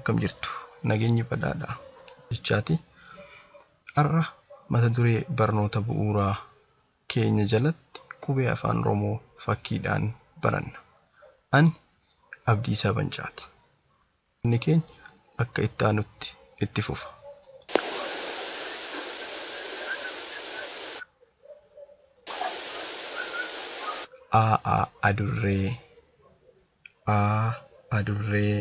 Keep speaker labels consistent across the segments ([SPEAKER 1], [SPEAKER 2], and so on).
[SPEAKER 1] akkam jirtu nageenyi badhaadha jechaati har'a mata duree barnoota bu'uuraa keenya jalatti qubee afaan oromoo fakkiidhaan baranna ani abdiisaa bancaati inni keenya akka itti aanutti itti fufa a adurree a adurree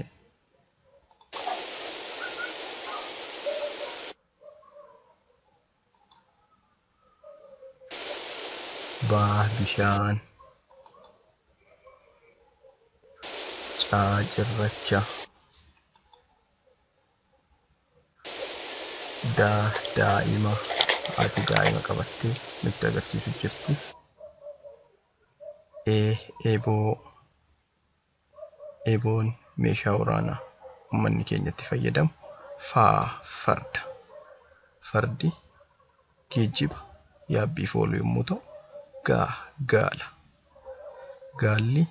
[SPEAKER 1] baa bishaan caa cirracha daa daa'ima haati daa'ima qabattee nutti agarsiisu jirti ee eeboo eeboon meeshaa waraanaa uummanni keenyatti fayyadamu faa farda fardi geejjiba yaabbiif oolu yommuu ta'u gaa gaala gaalli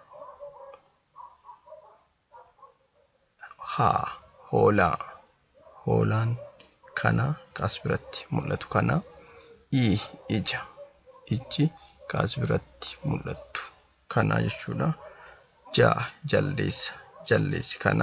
[SPEAKER 1] haa hoolaa hoolaan kana kaas biratti mul'atu kana ii ija ijji kaas biratti mul'attu kana jechuudha jaa jaldeessa jaldeessi kana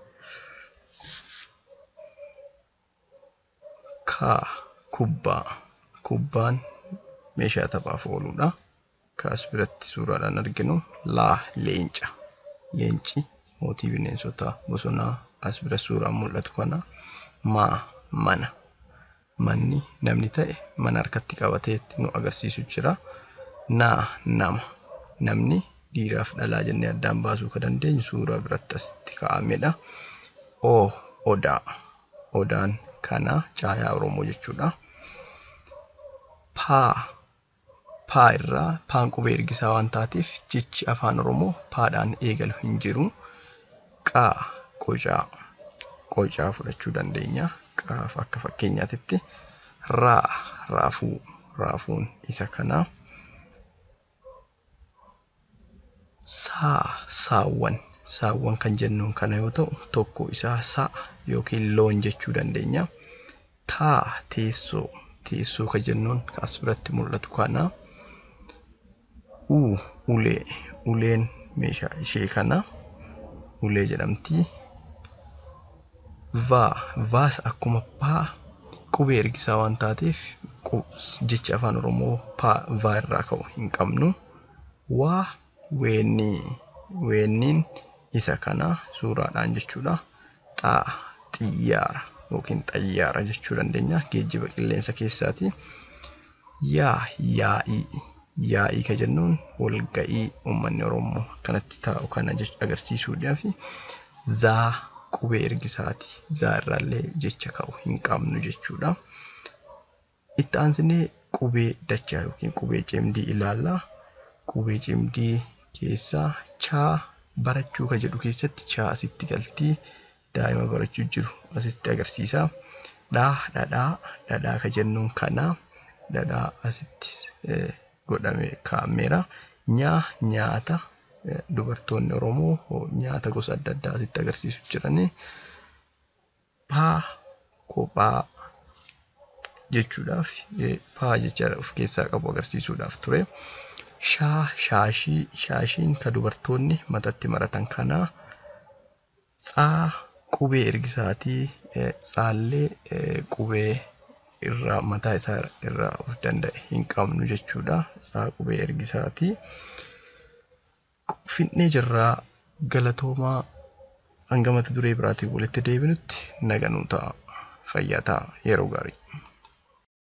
[SPEAKER 1] kaa kubbaa kubbaan meeshaa taphaaf ooludha kaas biratti suuraadhaan arginu laa leenca leenci mootii bineensota bosonaa as bira suuraan mul'atu kana maa mana manni namni ta'e mana harkatti qabatee nu agarsiisu jira naa nama namni dhiiraaf dhalaa jennee addaan baasuu kan dandeenyu suuraa biratti asitti kaa'amedha oo odaa odaan kana caayaa oromoo jechuudha paa paa irraa paan qubee ergisaa waan taateef jechi afaan oromoo paadhaan eegalu hin jiru qaa qocaa qocaa fudhachuu dandeenya qaaf akka fakkeenyaatitti raa raafuu raafuun isa kanaa saa saawwan saawwan kan jennuun kana yoo ta'u tokko isaa sa'a yookiin loon jechuu dandeenya taa teessoo teessoo kan jennuun as biratti mul'atu kana uu ulee uleen meeshaa ishee kana ulee jedhamti vaa vaas akkuma paa qubee ergisaa waan taateef jecha afaan oromoo paa vaa irraa ka'u hin qabnu waa weennii weenniin isa kana suuraadhaan jechuudha xaa xiyyaara yookiin xayyaara jechuu dandeenya geejjiba qilleensa keessaati yaa yaa'ii yaa'ii ka jennuun walga'ii uummanni oromoo akkanatti taa'u kana agarsiisuudhaaf zaa qubee ergisaati zaa irraallee jecha ka'u hin qabnu jechuudha itti aansinee qubee dachaa yookiin qubee cimdii ilaallaa qubee cimdii keessaa chaa barachuu ka jedhu keessatti chaa asitti galtii daa'ima barachuu jiru asitti agarsiisa dhaa dhadhaa dhadhaa ka jennuun kana dhadhaa asitti godhame kaa'ameera nyaa nyaata dubartoonni oromoo nyaata gosa adda addaa asitti agarsiisu jirani paa kophaa jechuudhaaf paa jecha of keessaa qabu agarsiisuudhaaf ture shaa shaashii shaashiin ka dubartoonni matatti maratan kanaa tsaa qubee ergisaatii tsaallee qubee irraa mataa isaa irraa of danda'e hin qabnu jechuudha tsaa qubee ergisaatii finnee jirraa galatoomaa hanga mata duree biraatiin walitti deebinutti naganuu ta'a fayyaa ta'a yeroo gaarii.